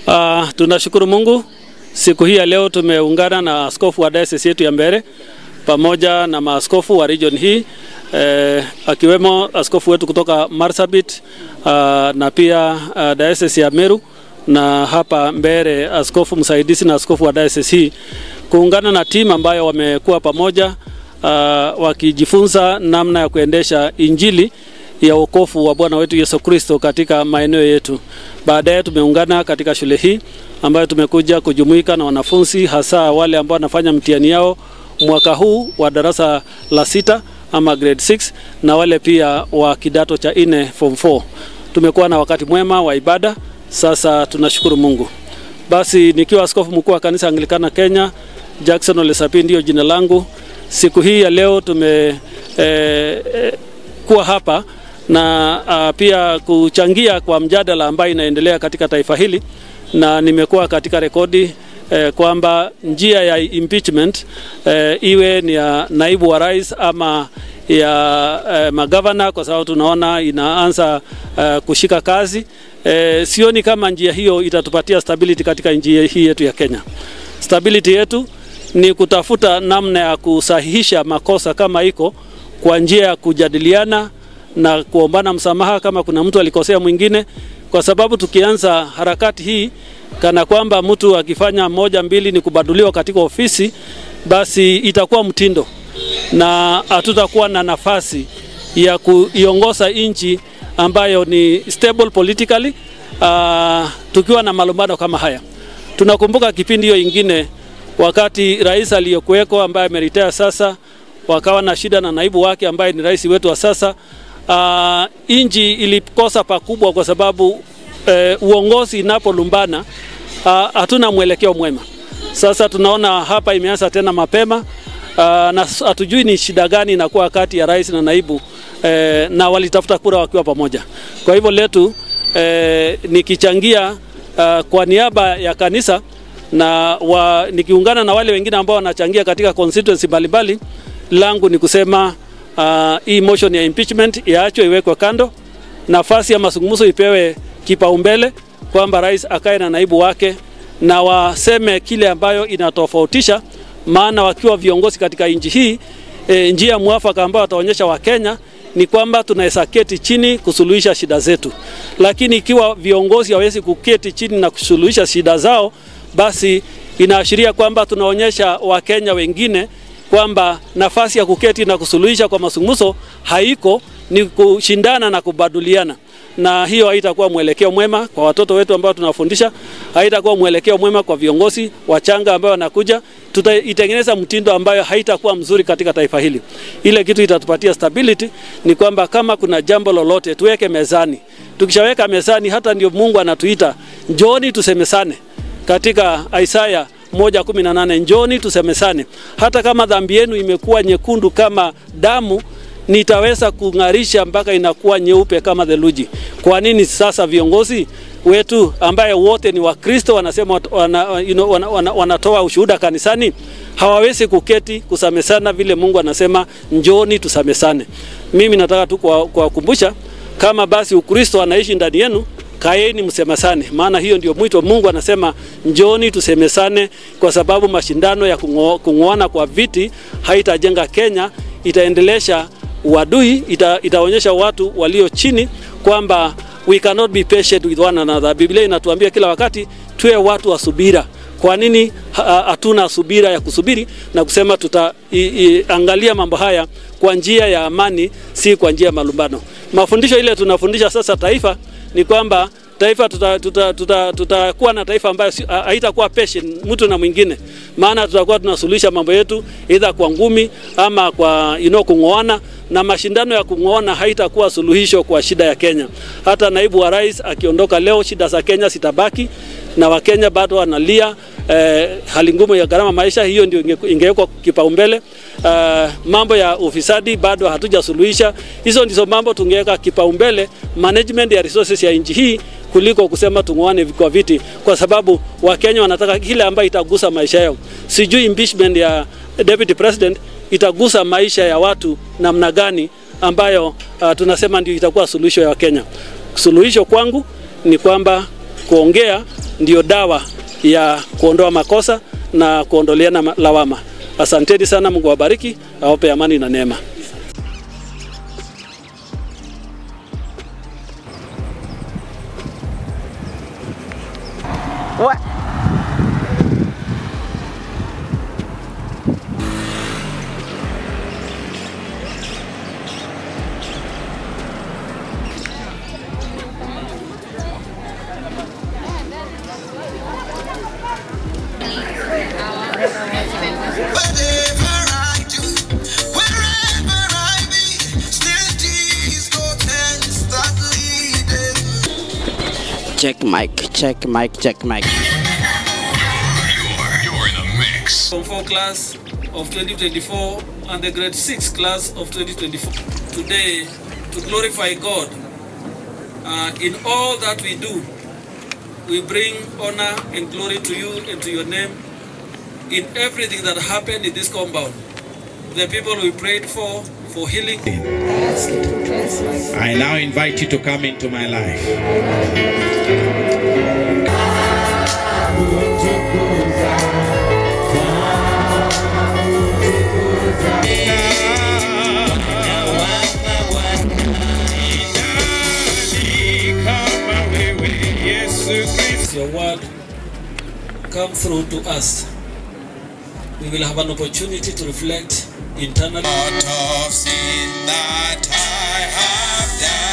Uh, tunashukuru Mungu siku hii ya leo tumeungana na askofu wa diocese yetu ya Mbeere pamoja na maaskofu wa region hii eh, akiwemo askofu wetu kutoka Marsabit uh, na pia uh, diocese ya Meru na hapa Mbeere askofu msaidizi na askofu wa diocese hii kuungana na timu ambayo wamekuwa pamoja uh, wakijifunza namna ya kuendesha injili ya wokovu wa Bwana wetu Yesu Kristo katika maeneo yetu. Baadaye tumeungana katika shule hii ambayo tumekuja kujumuika na wanafunzi hasa wale ambao wanafanya mtihani yao mwaka huu wa darasa la sita ama grade 6 na wale pia wa kidato cha nne form 4. Tumekuwa na wakati mwema wa ibada, sasa tunashukuru Mungu. Basi nikiwa askofu mkuu wa kanisa Anglikana Kenya, Jackson Ole Sapii ndio jina langu. Siku hii ya leo tume eh, eh, kuwa hapa na uh, pia kuchangia kwa mjadala ambayo inaendelea katika taifa hili, na nimekuwa katika rekodi eh, kwamba njia ya impeachment eh, iwe ni ya naibu wa rais ama ya eh, magavana, kwa sababu tunaona inaanza eh, kushika kazi eh, sioni kama njia hiyo itatupatia stability katika njia hii yetu ya Kenya. Stability yetu ni kutafuta namna ya kusahihisha makosa kama iko kwa njia ya kujadiliana na kuombana msamaha kama kuna mtu alikosea mwingine, kwa sababu tukianza harakati hii kana kwamba mtu akifanya moja mbili ni kubaduliwa katika ofisi, basi itakuwa mtindo na hatutakuwa na nafasi ya kuiongoza nchi ambayo ni stable politically, uh, tukiwa na malumbano kama haya. Tunakumbuka kipindi hiyo ingine wakati rais aliyokuweko ambaye ameritaya sasa, wakawa na shida na naibu wake ambaye ni rais wetu wa sasa. Uh, inji ilikosa pakubwa kwa sababu uh, uongozi inapolumbana hatuna uh, mwelekeo mwema. Sasa tunaona hapa imeanza tena mapema uh, na hatujui ni shida gani inakuwa kati ya rais na naibu uh, na walitafuta kura wakiwa pamoja. Kwa hivyo letu uh, nikichangia uh, kwa niaba ya kanisa na wa, nikiungana na wale wengine ambao wanachangia katika constituency mbalimbali, langu ni kusema uh, hii motion ya impeachment iachwe, iwekwe kando, nafasi ya mazungumzo ipewe kipaumbele, kwamba rais akae na naibu wake na waseme kile ambayo inatofautisha, maana wakiwa viongozi katika nchi hii e, njia mwafaka ambayo wataonyesha Wakenya ni kwamba tunaweza keti chini kusuluhisha shida zetu, lakini ikiwa viongozi hawezi kuketi chini na kusuluhisha shida zao, basi inaashiria kwamba tunaonyesha Wakenya wengine kwamba nafasi ya kuketi na kusuluhisha kwa mazungumzo haiko, ni kushindana na kubaduliana, na hiyo haitakuwa mwelekeo mwema kwa watoto wetu ambao tunafundisha, haitakuwa mwelekeo mwema kwa viongozi wachanga ambao wanakuja. Tutaitengeneza mtindo ambayo haitakuwa mzuri katika taifa hili. Ile kitu itatupatia stability ni kwamba kama kuna jambo lolote tuweke mezani. Tukishaweka mezani, hata ndio Mungu anatuita njooni tusemesane katika Isaya moja kumi na nane njoni tusemesane, hata kama dhambi yenu imekuwa nyekundu kama damu, nitaweza kung'arisha mpaka inakuwa nyeupe kama theluji. Kwa nini sasa viongozi wetu ambaye wote ni Wakristo wanasema wana, you know, wana, wana, wanatoa ushuhuda kanisani hawawezi kuketi kusamesana vile Mungu anasema njoni tusamesane? Mimi nataka tu kuwakumbusha kama basi Ukristo anaishi ndani yenu kaeni msemesane, maana hiyo ndio mwito. Mungu anasema njoni tusemesane, kwa sababu mashindano ya kung'oana kwa viti haitajenga Kenya, itaendelesha uadui, ita, itaonyesha watu walio chini kwamba we cannot be patient with one another. Biblia inatuambia kila wakati tuwe watu wa subira. Kwa nini hatuna subira ya kusubiri na kusema tutaangalia mambo haya kwa njia ya amani, si kwa njia ya malumbano? Mafundisho ile tunafundisha sasa taifa ni kwamba taifa tutakuwa tuta, tuta, tuta, tuta na taifa ambayo haitakuwa patient mtu na mwingine, maana tutakuwa tunasuluhisha mambo yetu either kwa ngumi ama kwa you know, kung'oana, na mashindano ya kung'oana haitakuwa suluhisho kwa shida ya Kenya. Hata naibu wa rais akiondoka leo, shida za Kenya sitabaki na Wakenya bado wanalia eh, hali ngumu ya gharama maisha, hiyo ndio ingewekwa kipaumbele. Uh, mambo ya ufisadi bado hatujasuluhisha. Hizo ndizo mambo tungeweka kipaumbele, management ya resources ya nchi hii kuliko kusema tung'oane kwa viti, kwa sababu Wakenya wanataka kile ambayo itagusa maisha yao. Sijui impeachment ya deputy president itagusa maisha ya watu namna gani, ambayo uh, tunasema ndio itakuwa suluhisho ya Wakenya. Suluhisho kwangu ni kwamba kuongea ndio dawa ya kuondoa makosa na kuondoleana ma- lawama. Asanteni sana, Mungu awabariki, awape amani na neema. What? Whatever I do, wherever I be, still Jesus can start leading. Check mic, check mic, check mic. You're in the mix. Form 4 class of 2024 and the grade 6 class of 2024. Today, to glorify God uh, in all that we do, we bring honor and glory to you and to your name in everything that happened in this compound. The people we prayed for, for healing, I now invite you to come into my life. your word come through to us. We will have an opportunity to reflect internally. Out of sin that I have done.